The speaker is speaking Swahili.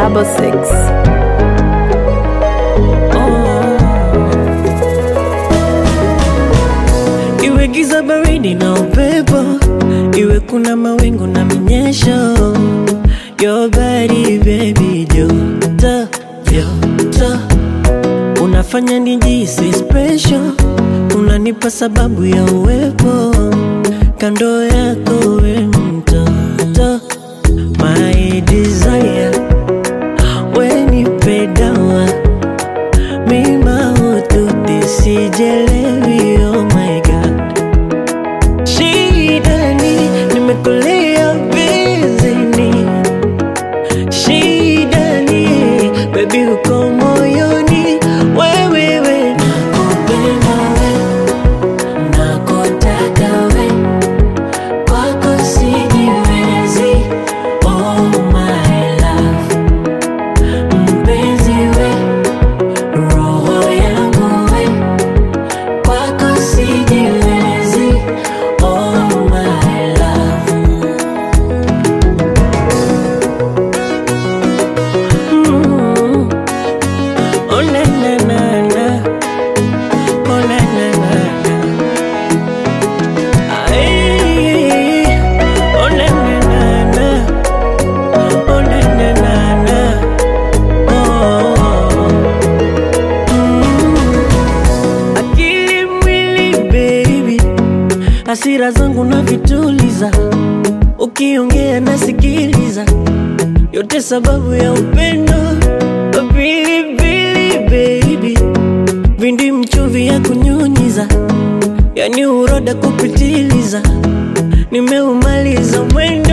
double six. Iwe giza baridi na upepo, iwe kuna mawingu na minyesho, your body baby, joto joto, unafanya nijisi special, unanipa sababu ya uwepo kando yako, we mtoto, my desire, we nipe dawa mima ututi sijelewi, oh my god Shidani, nimekulia bizini Shidani, baby uko moyoni Wewe we, nakupenda we, nakutaka we Kwako sijiwezi, oh my love Mpenzi we, roho yangu we Kwako sijiwezi, oh my love Mm. Oh na na na na Oh na na na na Ay, Oh na na na na Oh na na na na Oh Mm. Akili mwili baby Hasira zangu na vituliza Ukiongea nasikiliza yote sababu ya upendo pilipili baby vindi mchuvi ya kunyunyiza yani uroda kupitiliza nimeumaliza mwendo